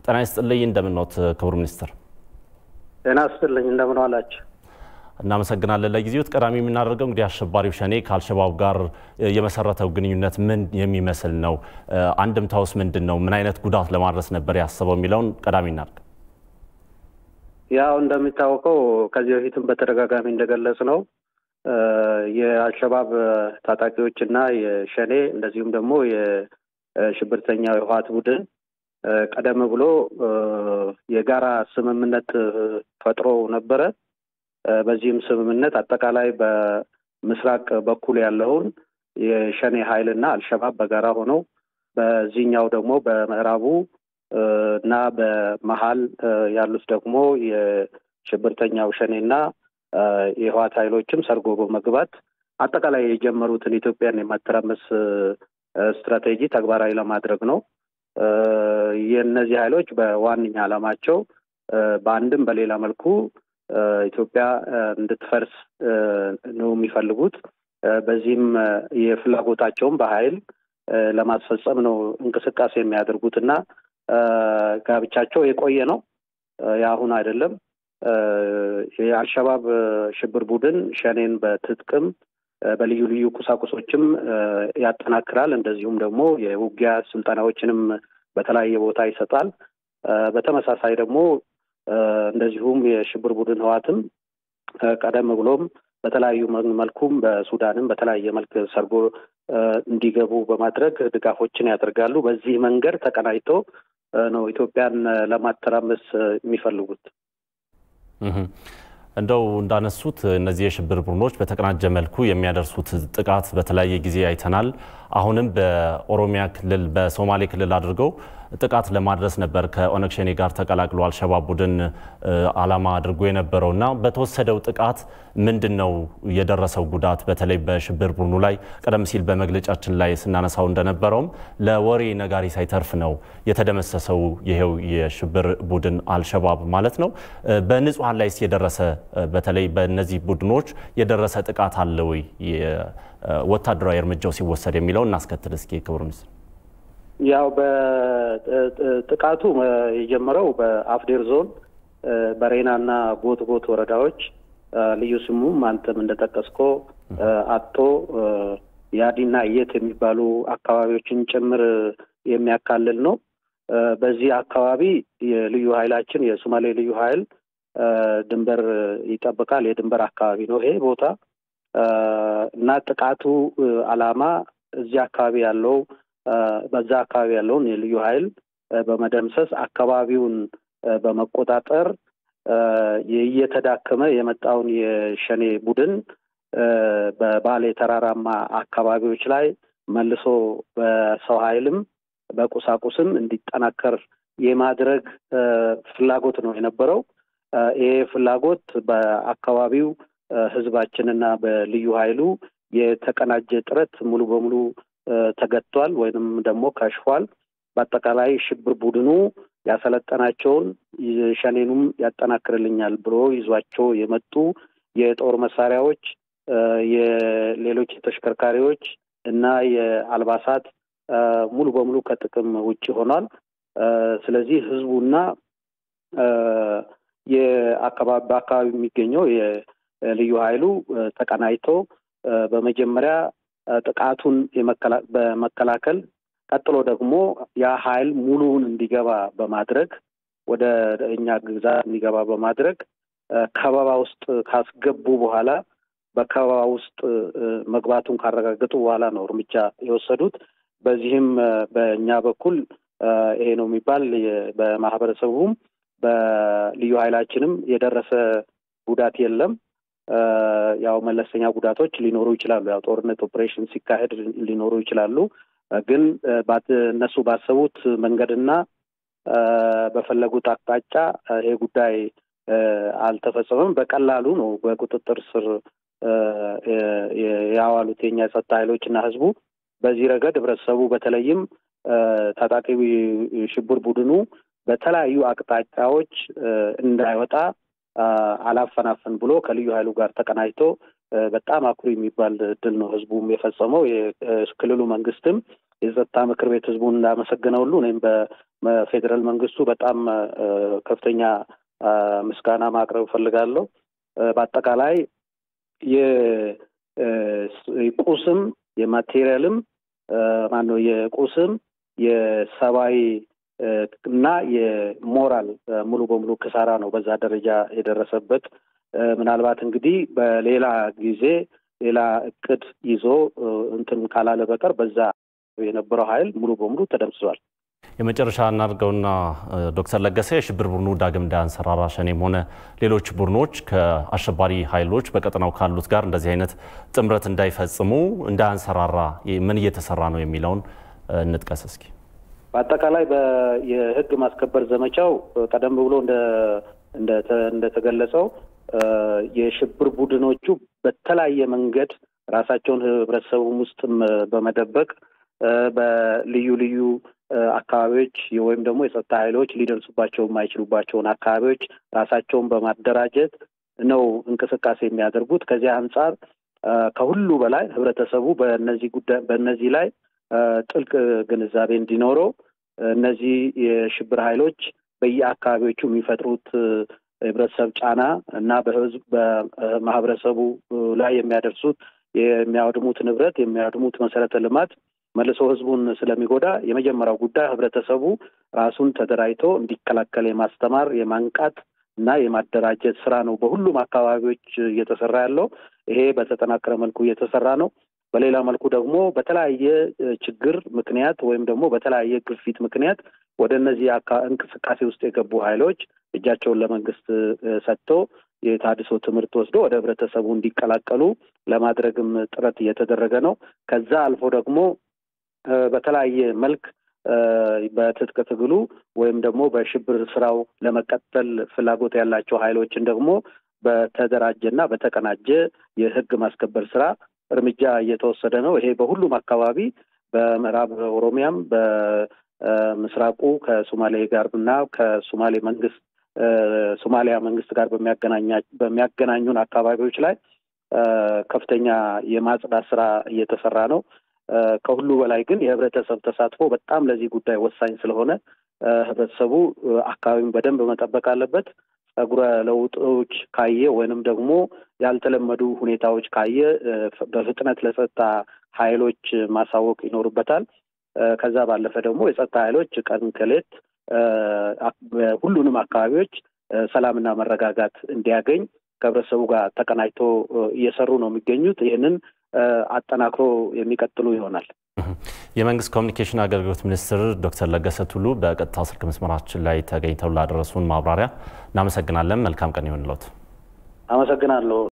ጤና ይስጥልኝ። እንደምንኖት ክቡር ሚኒስትር? ጤና ይስጥልኝ። እንደምን ዋላችሁ? እናመሰግናለን። ለጊዜው ቀዳሚ የምናደርገው እንግዲህ አሸባሪው ሸኔ ከአልሸባብ ጋር የመሰረተው ግንኙነት ምን የሚመስል ነው? አንድምታውስ ምንድን ነው? ምን አይነት ጉዳት ለማድረስ ነበር ያሰበው የሚለውን ቀዳሚ እናድርግ። ያው እንደሚታወቀው ከዚህ በፊትም በተደጋጋሚ እንደገለጽ ነው የአልሸባብ ታጣቂዎች እና የሸኔ እንደዚሁም ደግሞ የሽብርተኛው የህወሓት ቡድን ቀደም ብሎ የጋራ ስምምነት ፈጥሮ ነበረ። በዚህም ስምምነት አጠቃላይ በምስራቅ በኩል ያለውን የሸኔ ኃይል እና አልሸባብ በጋራ ሆነው በዚህኛው ደግሞ በምዕራቡ እና በመሀል ያሉት ደግሞ የሽብርተኛው ሸኔና የህወሓት ኃይሎችም ሰርጎ በመግባት አጠቃላይ የጀመሩትን ኢትዮጵያን የማተራመስ ስትራቴጂ ተግባራዊ ለማድረግ ነው። የእነዚህ ኃይሎች በዋነኛ ዓላማቸው በአንድም በሌላ መልኩ ኢትዮጵያ እንድትፈርስ ነው የሚፈልጉት። በዚህም የፍላጎታቸውን በኃይል ለማስፈጸም ነው እንቅስቃሴ የሚያደርጉት እና ጋብቻቸው የቆየ ነው፣ የአሁን አይደለም። የአልሸባብ ሽብር ቡድን ሸኔን በትጥቅም በልዩ ልዩ ቁሳቁሶችም ያጠናክራል። እንደዚሁም ደግሞ የውጊያ ስልጠናዎችንም በተለያየ ቦታ ይሰጣል። በተመሳሳይ ደግሞ እንደዚሁም የሽብር ቡድን ህዋትም ቀደም ብሎም በተለያዩ መልኩም በሱዳንም በተለያየ መልክ ሰርጎ እንዲገቡ በማድረግ ድጋፎችን ያደርጋሉ። በዚህ መንገድ ተቀናጅቶ ነው ኢትዮጵያን ለማተራመስ የሚፈልጉት። እንደው እንዳነሱት እነዚህ የሽብር ቡድኖች በተቀናጀ መልኩ የሚያደርሱት ጥቃት በተለያየ ጊዜ አይተናል። አሁንም በኦሮሚያ ክልል፣ በሶማሌ ክልል አድርገው ጥቃት ለማድረስ ነበር ከኦነግ ሸኔ ጋር ተቀላቅሎ አልሸባብ ቡድን ዓላማ አድርጎ የነበረው እና በተወሰደው ጥቃት ምንድን ነው የደረሰው ጉዳት? በተለይ በሽብር ቡድኑ ላይ ቀደም ሲል በመግለጫችን ላይ ስናነሳው እንደነበረውም ለወሬ ነጋሪ ሳይተርፍ ነው የተደመሰሰው ይሄው የሽብር ቡድን አልሸባብ ማለት ነው። በንጹሐን ላይስ የደረሰ በተለይ በእነዚህ ቡድኖች የደረሰ ጥቃት አለ ወይ? ወታደራዊ እርምጃው ሲወሰድ የሚለው እናስከትል እስኪ ክቡር ሚኒስትር። ያው በጥቃቱ የጀመረው በአፍዴር ዞን በሬና እና ጎት ጎት ወረዳዎች ልዩ ስሙም አንተም እንደጠቀስኮ አቶ ያዲና እየት የሚባሉ አካባቢዎችን ጭምር የሚያካልል ነው። በዚህ አካባቢ የልዩ ኃይላችን የሶማሌ ልዩ ኃይል ድንበር ይጠብቃል። የድንበር አካባቢ ነው ይሄ ቦታ እና ጥቃቱ ዓላማ እዚህ አካባቢ ያለው በዛ አካባቢ ያለውን የልዩ ኃይል በመደምሰስ አካባቢውን በመቆጣጠር እየተዳከመ የመጣውን የሸኔ ቡድን በባሌ ተራራማ አካባቢዎች ላይ መልሶ በሰው ኃይልም በቁሳቁስም እንዲጠናከር የማድረግ ፍላጎት ነው የነበረው። ይሄ ፍላጎት በአካባቢው ሕዝባችንና በልዩ ኃይሉ የተቀናጀ ጥረት ሙሉ በሙሉ ተገቷል ወይንም ደግሞ ከሽፏል። በአጠቃላይ ሽብር ቡድኑ ያሰለጠናቸውን ሸኔኑም ያጠናክርልኛል ብሎ ይዟቸው የመጡ የጦር መሳሪያዎች፣ የሌሎች ተሽከርካሪዎች እና የአልባሳት ሙሉ በሙሉ ከጥቅም ውጭ ሆኗል። ስለዚህ ህዝቡና የአካባቢ በአካባቢ የሚገኘው የልዩ ኃይሉ ተቀናጅቶ በመጀመሪያ ጥቃቱን በመከላከል ቀጥሎ ደግሞ ያ ኃይል ሙሉውን እንዲገባ በማድረግ ወደ እኛ ግዛት እንዲገባ በማድረግ ከበባ ውስጥ ካስገቡ በኋላ በከበባ ውስጥ መግባቱን ካረጋገጡ በኋላ ነው እርምጃ የወሰዱት። በዚህም በእኛ በኩል ይሄ ነው የሚባል በማህበረሰቡም በልዩ ኃይላችንም የደረሰ ጉዳት የለም። ያው መለስተኛ ጉዳቶች ሊኖሩ ይችላሉ። ያው ጦርነት ኦፕሬሽን ሲካሄድ ሊኖሩ ይችላሉ። ግን እነሱ ባሰቡት መንገድና በፈለጉት አቅጣጫ ይሄ ጉዳይ አልተፈጸመም። በቀላሉ ነው በቁጥጥር ስር ያዋሉት የኛ የጸጥታ ኃይሎች እና ህዝቡ። በዚህ ረገድ ህብረተሰቡ በተለይም ታጣቂ ሽብር ቡድኑ በተለያዩ አቅጣጫዎች እንዳይወጣ አላፈናፈን ብሎ ከልዩ ኃይሉ ጋር ተቀናጅቶ በጣም አኩሪ የሚባል ድል ነው ህዝቡም የፈጸመው። የክልሉ መንግስትም የጸጥታ ምክር ቤት ህዝቡን እንዳመሰገነ ሁሉ እኔም በፌዴራል መንግስቱ በጣም ከፍተኛ ምስጋና ማቅረብ እፈልጋለሁ። በአጠቃላይ የቁስም የማቴሪያልም ማነው የቁስም የሰብአዊ እና የሞራል ሙሉ በሙሉ ክሳራ ነው በዛ ደረጃ የደረሰበት። ምናልባት እንግዲህ በሌላ ጊዜ ሌላ እቅድ ይዞ እንትን ካላለ በቀር በዛ የነበረው ኃይል ሙሉ በሙሉ ተደምስሷል። የመጨረሻ እናድርገውና ዶክተር ለገሰ የሽብር ቡድኑ ዳግም እንዳያንሰራራ ሸኔም ሆነ ሌሎች ቡድኖች ከአሸባሪ ኃይሎች በቀጠናው ካሉት ጋር እንደዚህ አይነት ጥምረት እንዳይፈጽሙ እንዳያንሰራራ ምን እየተሰራ ነው የሚለውን እንጥቀስ እስኪ። በአጠቃላይ የህግ ማስከበር ዘመቻው ቀደም ብሎ እንደተገለጸው የሽብር ቡድኖቹ በተለያየ መንገድ ራሳቸውን ህብረተሰቡም ውስጥም በመደበቅ በልዩ ልዩ አካባቢዎች ወይም ደግሞ የጸጥታ ኃይሎች ሊደርሱባቸው የማይችሉባቸውን አካባቢዎች ራሳቸውን በማደራጀት ነው እንቅስቃሴ የሚያደርጉት። ከዚያ አንጻር ከሁሉ በላይ ህብረተሰቡ በእነዚህ ጉዳይ በእነዚህ ላይ ጥልቅ ግንዛቤ እንዲኖረው እነዚህ የሽብር ኃይሎች በየአካባቢዎቹ የሚፈጥሩት ህብረተሰብ ጫና እና በህዝብ በማህበረሰቡ ላይ የሚያደርሱት የሚያወድሙት ንብረት የሚያወድሙት መሰረተ ልማት መልሶ ህዝቡን ስለሚጎዳ የመጀመሪያው ጉዳይ ህብረተሰቡ ራሱን ተደራጅቶ እንዲከላከል የማስተማር የማንቃት እና የማደራጀት ስራ ነው በሁሉም አካባቢዎች እየተሰራ ያለው። ይሄ በተጠናከረ መልኩ እየተሰራ ነው። በሌላ መልኩ ደግሞ በተለያየ ችግር ምክንያት ወይም ደግሞ በተለያየ ግፊት ምክንያት ወደ እነዚህ እንቅስቃሴ ውስጥ የገቡ ኃይሎች እጃቸውን ለመንግስት ሰጥተው የታድሶ ትምህርት ወስዶ ወደ ህብረተሰቡ እንዲቀላቀሉ ለማድረግም ጥረት እየተደረገ ነው። ከዛ አልፎ ደግሞ በተለያየ መልክ በትጥቅ ትግሉ ወይም ደግሞ በሽብር ስራው ለመቀጠል ፍላጎት ያላቸው ኃይሎችን ደግሞ በተደራጀና በተቀናጀ የህግ ማስከበር ስራ እርምጃ እየተወሰደ ነው። ይሄ በሁሉም አካባቢ በምዕራብ ኦሮሚያም በምስራቁ ከሶማሌ ጋር እና ከሶማሌ መንግስት ሶማሊያ መንግስት ጋር በሚያገናኙን አካባቢዎች ላይ ከፍተኛ የማጽዳት ስራ እየተሰራ ነው። ከሁሉ በላይ ግን የህብረተሰብ ተሳትፎ በጣም ለዚህ ጉዳይ ወሳኝ ስለሆነ ህብረተሰቡ አካባቢውን በደንብ መጠበቅ አለበት። ጸጉረ ለውጦች ካየ ወይንም ደግሞ ያልተለመዱ ሁኔታዎች ካየ በፍጥነት ለጸጥታ ኃይሎች ማሳወቅ ይኖርበታል። ከዛ ባለፈ ደግሞ የጸጥታ ኃይሎች ቀን ከሌት ሁሉንም አካባቢዎች ሰላምና መረጋጋት እንዲያገኝ ከህብረተሰቡ ጋር ተቀናጅቶ እየሰሩ ነው የሚገኙት። ይህንን አጠናክሮ የሚቀጥሉ ይሆናል። የመንግስት ኮሚኒኬሽን አገልግሎት ሚኒስትር ዶክተር ለገሰ ቱሉ በቀጥታ ስልክ መስመራችን ላይ ተገኝተው ላደረሱን ማብራሪያ እናመሰግናለን። መልካም ቀን ይሆንልዎት። አመሰግናለሁ።